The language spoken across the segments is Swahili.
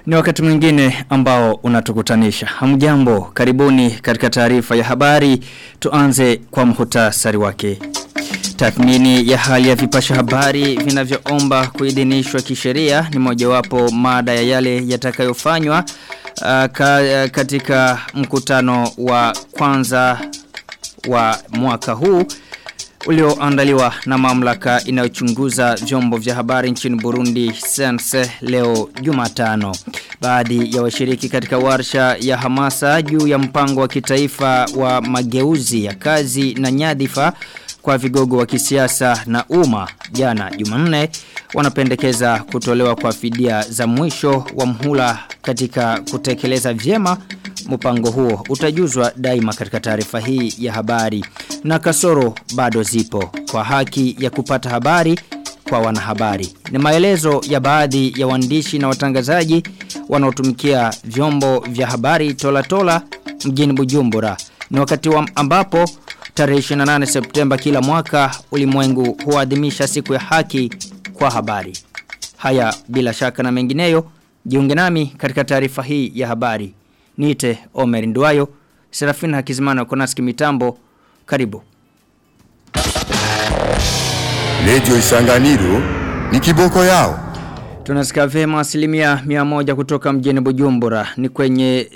Ni wakati mwingine ambao unatukutanisha. Hamjambo, karibuni katika taarifa ya habari. Tuanze kwa mhutasari wake. Tathmini ya hali ya vipasha habari vinavyoomba kuidhinishwa kisheria ni mojawapo mada ya yale yatakayofanywa uh, ka, katika mkutano wa kwanza wa mwaka huu ulioandaliwa na mamlaka inayochunguza vyombo vya habari nchini Burundi Sense leo Jumatano. Baadhi ya washiriki katika warsha ya hamasa juu ya mpango wa kitaifa wa mageuzi ya kazi na nyadhifa kwa vigogo wa kisiasa na umma jana Jumanne wanapendekeza kutolewa kwa fidia za mwisho wa mhula katika kutekeleza vyema mpango huo utajuzwa daima katika taarifa hii ya habari na kasoro bado zipo kwa haki ya kupata habari kwa wanahabari. Ni maelezo ya baadhi ya waandishi na watangazaji wanaotumikia vyombo vya habari tola tola mjini Bujumbura. Ni wakati wa ambapo tarehe 28 Septemba kila mwaka ulimwengu huadhimisha siku ya haki kwa habari. Haya bila shaka na mengineyo, jiunge nami katika taarifa hii ya habari. Niite Omer Nduwayo, Serafina Hakizimana Konaski Mitambo, karibu. Radio Isanganiro ni kiboko yao. Tunasikia vema asilimia mia moja kutoka mjini Bujumbura ni kwenye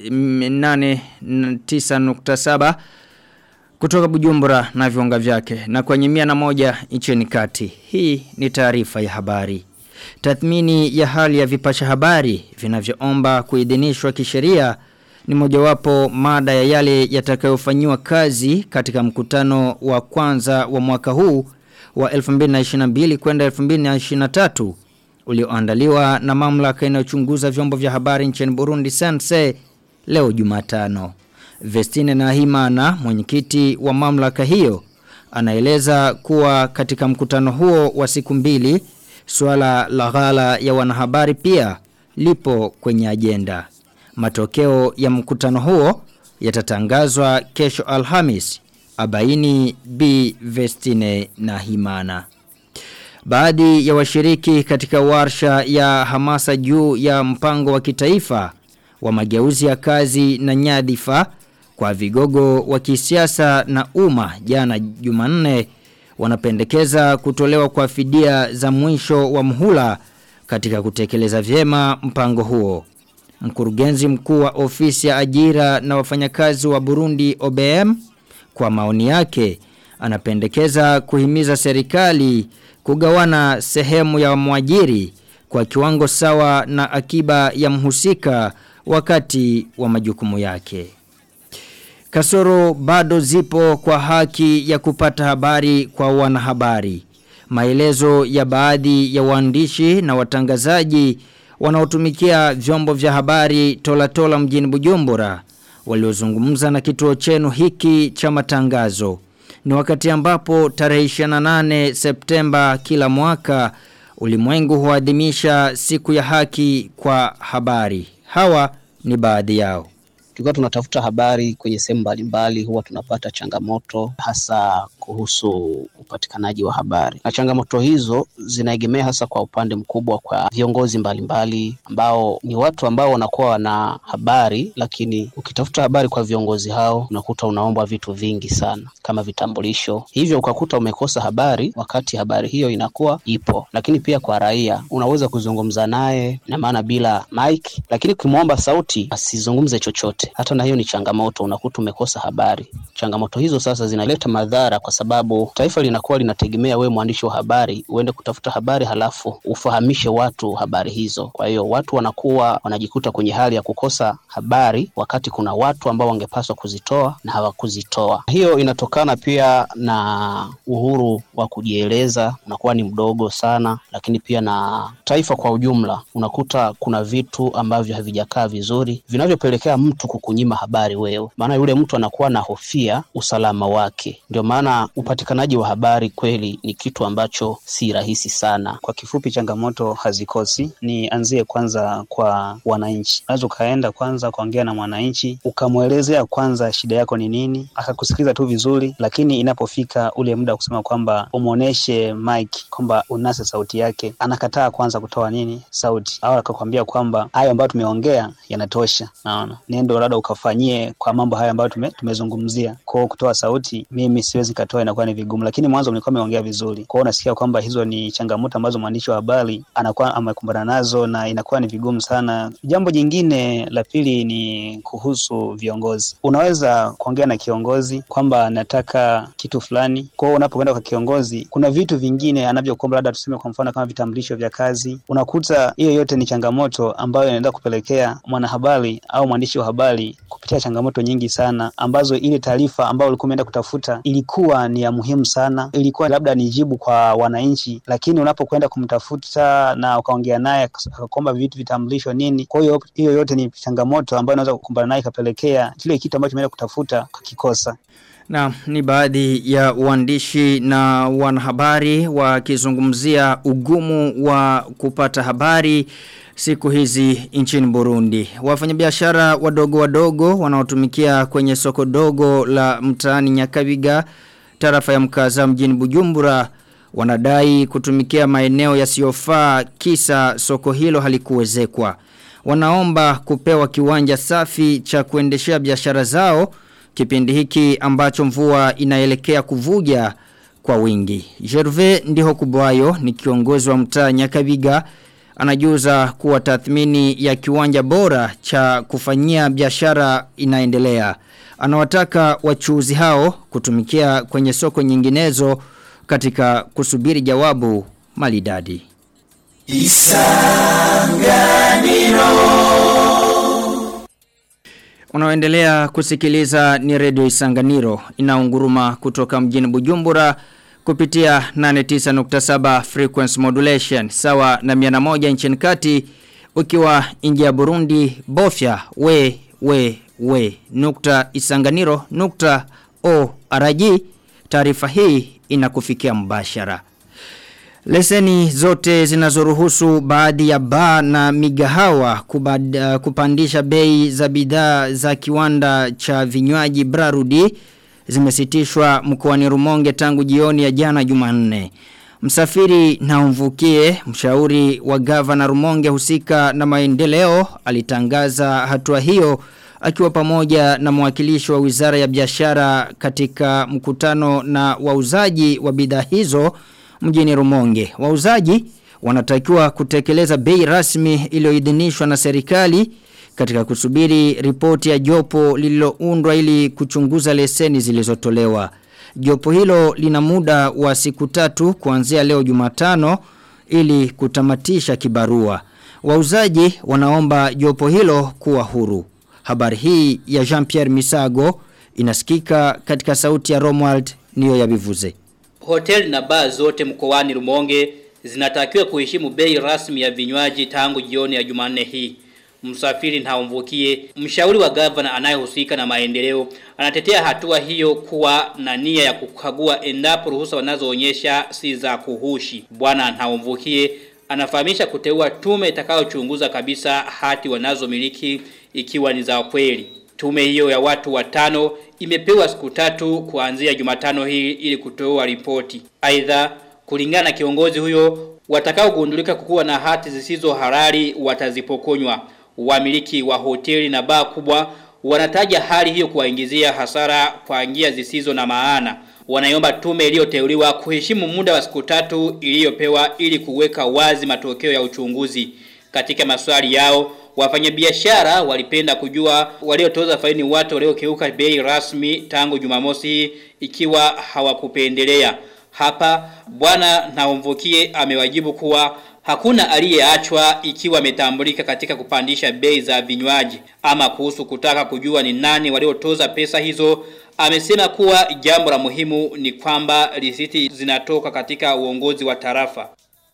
89.7 kutoka Bujumbura na viunga vyake na kwenye mia na moja nchini kati. Hii ni taarifa ya habari. Tathmini ya hali ya vipasha habari vinavyoomba kuidhinishwa kisheria ni mojawapo mada ya yale yatakayofanyiwa kazi katika mkutano wa kwanza wa mwaka huu wa 2022 kwenda 2023 ulioandaliwa na mamlaka inayochunguza vyombo vya habari nchini Burundi Sense leo Jumatano. Vestine Nahimana mwenyekiti wa mamlaka hiyo anaeleza kuwa katika mkutano huo wa siku mbili suala la ghala ya wanahabari pia lipo kwenye ajenda. Matokeo ya mkutano huo yatatangazwa kesho Alhamis abaini B Vestine na Himana. Baadhi ya washiriki katika warsha ya hamasa juu ya mpango wa kitaifa wa mageuzi ya kazi na nyadhifa kwa vigogo wa kisiasa na umma jana Jumanne wanapendekeza kutolewa kwa fidia za mwisho wa mhula katika kutekeleza vyema mpango huo. Mkurugenzi mkuu wa ofisi ya ajira na wafanyakazi wa Burundi OBM kwa maoni yake anapendekeza kuhimiza serikali kugawana sehemu ya mwajiri kwa kiwango sawa na akiba ya mhusika wakati wa majukumu yake. Kasoro bado zipo kwa haki ya kupata habari kwa wanahabari. Maelezo ya baadhi ya waandishi na watangazaji wanaotumikia vyombo vya habari tola tola mjini Bujumbura waliozungumza na kituo chenu hiki cha matangazo. Ni wakati ambapo tarehe 28 Septemba kila mwaka ulimwengu huadhimisha siku ya haki kwa habari. Hawa ni baadhi yao. Tukiwa tunatafuta habari kwenye sehemu mbalimbali huwa tunapata changamoto hasa kuhusu upatikanaji wa habari. Na changamoto hizo zinaegemea hasa kwa upande mkubwa kwa viongozi mbalimbali ambao ni watu ambao wanakuwa wana habari, lakini ukitafuta habari kwa viongozi hao unakuta unaombwa vitu vingi sana kama vitambulisho, hivyo ukakuta umekosa habari wakati habari hiyo inakuwa ipo. Lakini pia kwa raia unaweza kuzungumza naye na maana bila mic, lakini ukimwomba sauti asizungumze chochote, hata na hiyo ni changamoto, unakuta umekosa habari. Changamoto hizo sasa zinaleta madhara kwa sababu taifa linakuwa linategemea wewe mwandishi wa habari uende kutafuta habari halafu ufahamishe watu habari hizo. Kwa hiyo watu wanakuwa wanajikuta kwenye hali ya kukosa habari wakati kuna watu ambao wangepaswa kuzitoa na hawakuzitoa. Hiyo inatokana pia na uhuru wa kujieleza unakuwa ni mdogo sana, lakini pia na taifa kwa ujumla, unakuta kuna vitu ambavyo havijakaa vizuri vinavyopelekea mtu kukunyima habari wewe, maana yule mtu anakuwa na hofia usalama wake. Ndio maana na upatikanaji wa habari kweli ni kitu ambacho si rahisi sana. Kwa kifupi, changamoto hazikosi. Nianzie kwanza kwa wananchi. Unaweza ukaenda kwanza ukaongea na mwananchi ukamwelezea kwanza shida yako ni nini, akakusikiliza tu vizuri, lakini inapofika ule muda wa kusema kwamba umwoneshe mic kwamba unase sauti yake, anakataa kwanza kutoa nini sauti, au akakwambia kwamba hayo ambayo tumeongea yanatosha. Naona nendo labda ukafanyie kwa mambo haya ambayo tume, tumezungumzia. Kwa kutoa sauti, mimi siwezi katoa, inakuwa ni vigumu, lakini mwanzo mlikuwa ameongea vizuri. Kwa hiyo unasikia kwamba hizo ni changamoto ambazo mwandishi wa habari anakuwa amekumbana nazo na inakuwa ni vigumu sana. Jambo jingine la pili ni kuhusu viongozi. Unaweza kuongea na kiongozi kwamba nataka kitu fulani. Kwa hiyo unapokwenda kwa kiongozi, kuna vitu vingine anavyokuomba, labda tuseme kwa mfano kama vitambulisho vya kazi. Unakuta hiyo yote ni changamoto ambayo inaenda kupelekea mwanahabari au mwandishi wa habari kupitia changamoto nyingi sana, ambazo ile taarifa ambayo ulikuwa umeenda kutafuta ilikuwa ni ya muhimu sana, ilikuwa labda ni jibu kwa wananchi, lakini unapokwenda kumtafuta na ukaongea naye akakuomba vitu vitambulisho nini, kwa hiyo hiyo yote ni changamoto ambayo unaweza kukumbana naye ikapelekea kile kitu ambacho umeenda kutafuta kukikosa. Na ni baadhi ya waandishi na wanahabari wakizungumzia ugumu wa kupata habari siku hizi nchini Burundi. Wafanyabiashara wadogo wadogo wanaotumikia kwenye soko dogo la mtaani Nyakabiga tarafa ya Mkaza mjini Bujumbura wanadai kutumikia maeneo yasiyofaa kisa soko hilo halikuwezekwa. Wanaomba kupewa kiwanja safi cha kuendeshea biashara zao kipindi hiki ambacho mvua inaelekea kuvuja kwa wingi. Gervais ndiho kubwayo ni kiongozi wa mtaa Nyakabiga anajuza kuwa tathmini ya kiwanja bora cha kufanyia biashara inaendelea. Anawataka wachuuzi hao kutumikia kwenye soko nyinginezo katika kusubiri jawabu malidadi. Isanganiro Unaoendelea kusikiliza ni redio Isanganiro inaunguruma kutoka mjini Bujumbura kupitia 89.7 frequency modulation sawa na 101 nchini kati ukiwa nje ya Burundi bofya we we we nukta Isanganiro nukta o araji taarifa hii inakufikia mbashara. Leseni zote zinazoruhusu baadhi ya baa na migahawa kubad, uh, kupandisha bei za bidhaa za kiwanda cha vinywaji Brarudi zimesitishwa mkoani Rumonge tangu jioni ya jana Jumanne. Msafiri na umvukie mshauri wa gavana Rumonge husika na maendeleo alitangaza hatua hiyo akiwa pamoja na mwakilishi wa Wizara ya Biashara katika mkutano na wauzaji wa bidhaa hizo mjini Rumonge. Wauzaji wanatakiwa kutekeleza bei rasmi iliyoidhinishwa na serikali katika kusubiri ripoti ya jopo lililoundwa ili kuchunguza leseni zilizotolewa. Jopo hilo lina muda wa siku tatu kuanzia leo Jumatano ili kutamatisha kibarua. Wauzaji wanaomba jopo hilo kuwa huru. Habari hii ya Jean-Pierre Misago inasikika katika sauti ya Romuald niyo ya bivuze. Hotel na baa zote mkoani Rumonge zinatakiwa kuheshimu bei rasmi ya vinywaji tangu jioni ya Jumanne hii. Msafiri Ntaumvukie, mshauri wa gavana anayehusika na maendeleo, anatetea hatua hiyo kuwa na nia ya kukagua endapo ruhusa wanazoonyesha si za kuhushi. Bwana Ntaumvukie anafahamisha kuteua tume itakayochunguza kabisa hati wanazomiliki ikiwa ni za kweli. Tume hiyo ya watu watano imepewa siku tatu kuanzia Jumatano hii ili kutoa ripoti. Aidha, kulingana na kiongozi huyo, watakaogundulika kukuwa na hati zisizo halali watazipokonywa. Wamiliki wa hoteli na baa kubwa wanataja hali hiyo kuwaingizia hasara kwa njia zisizo na maana. Wanaiomba tume iliyoteuliwa kuheshimu muda wa siku tatu iliyopewa ili kuweka wazi matokeo ya uchunguzi. Katika maswali yao, wafanyabiashara walipenda kujua waliotoza faini watu waliokiuka bei rasmi tangu Jumamosi ikiwa hawakupendelea. Hapa bwana Naumvukie amewajibu kuwa hakuna aliyeachwa ikiwa ametambulika katika kupandisha bei za vinywaji ama kuhusu kutaka kujua ni nani waliotoza pesa hizo amesema kuwa jambo la muhimu ni kwamba risiti zinatoka katika uongozi wa tarafa.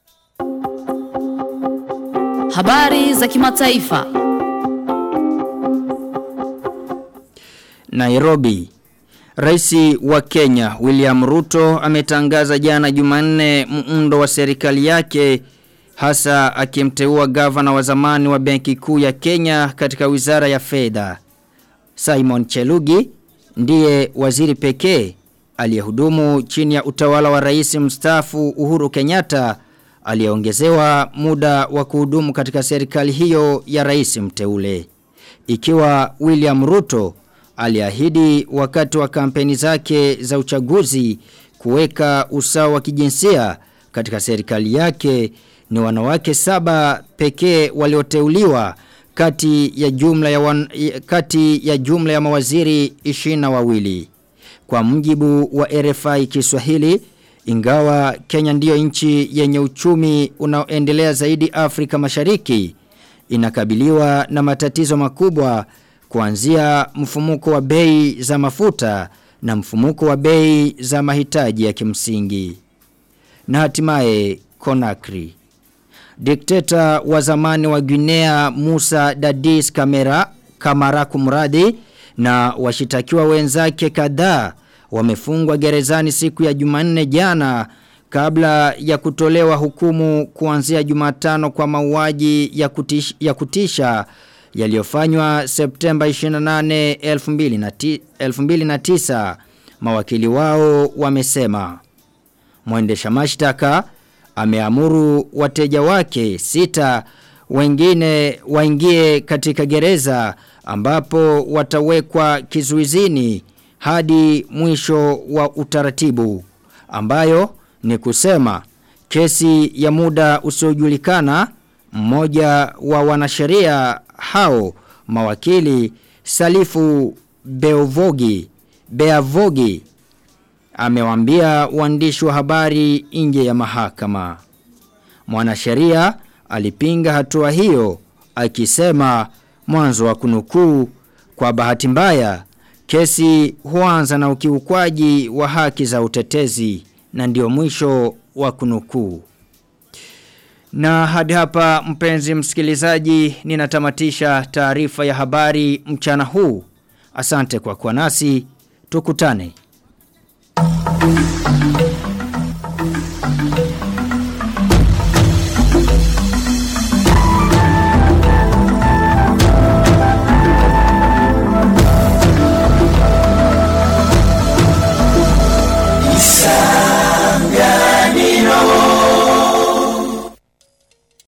Habari za kimataifa. Nairobi. Raisi wa Kenya William Ruto ametangaza jana Jumanne muundo wa serikali yake hasa akimteua gavana wa zamani wa Benki Kuu ya Kenya katika Wizara ya Fedha. Simon Chelugi ndiye waziri pekee aliyehudumu chini ya utawala wa rais mstaafu Uhuru Kenyatta aliyeongezewa muda wa kuhudumu katika serikali hiyo ya rais mteule. Ikiwa William Ruto aliahidi wakati wa kampeni zake za uchaguzi kuweka usawa wa kijinsia katika serikali yake ni wanawake saba pekee walioteuliwa kati ya jumla ya wan, kati ya jumla ya mawaziri 22 wawili. Kwa mjibu wa RFI Kiswahili ingawa Kenya ndiyo nchi yenye uchumi unaoendelea zaidi Afrika Mashariki inakabiliwa na matatizo makubwa kuanzia mfumuko wa bei za mafuta na mfumuko wa bei za mahitaji ya kimsingi. Na hatimaye Conakry. Dikteta wa zamani wa Guinea Musa Dadis Kamera Kamara kumradi na washitakiwa wenzake kadhaa wamefungwa gerezani siku ya Jumanne jana kabla ya kutolewa hukumu kuanzia Jumatano kwa mauaji ya, kutish, ya kutisha yaliyofanywa Septemba 28 2009 mawakili wao wamesema mwendesha mashtaka ameamuru wateja wake sita wengine waingie katika gereza ambapo watawekwa kizuizini hadi mwisho wa utaratibu ambayo ni kusema kesi ya muda usiojulikana mmoja wa wanasheria hao mawakili Salifu Beovogi Beavogi amewambia waandishi wa habari nje ya mahakama. Mwanasheria alipinga hatua hiyo akisema mwanzo wa kunukuu kwa bahati mbaya kesi huanza na ukiukwaji wa haki za utetezi na ndio mwisho wa kunukuu. Na hadi hapa mpenzi msikilizaji ninatamatisha taarifa ya habari mchana huu. Asante kwa kuwa nasi. Tukutane. Thank you.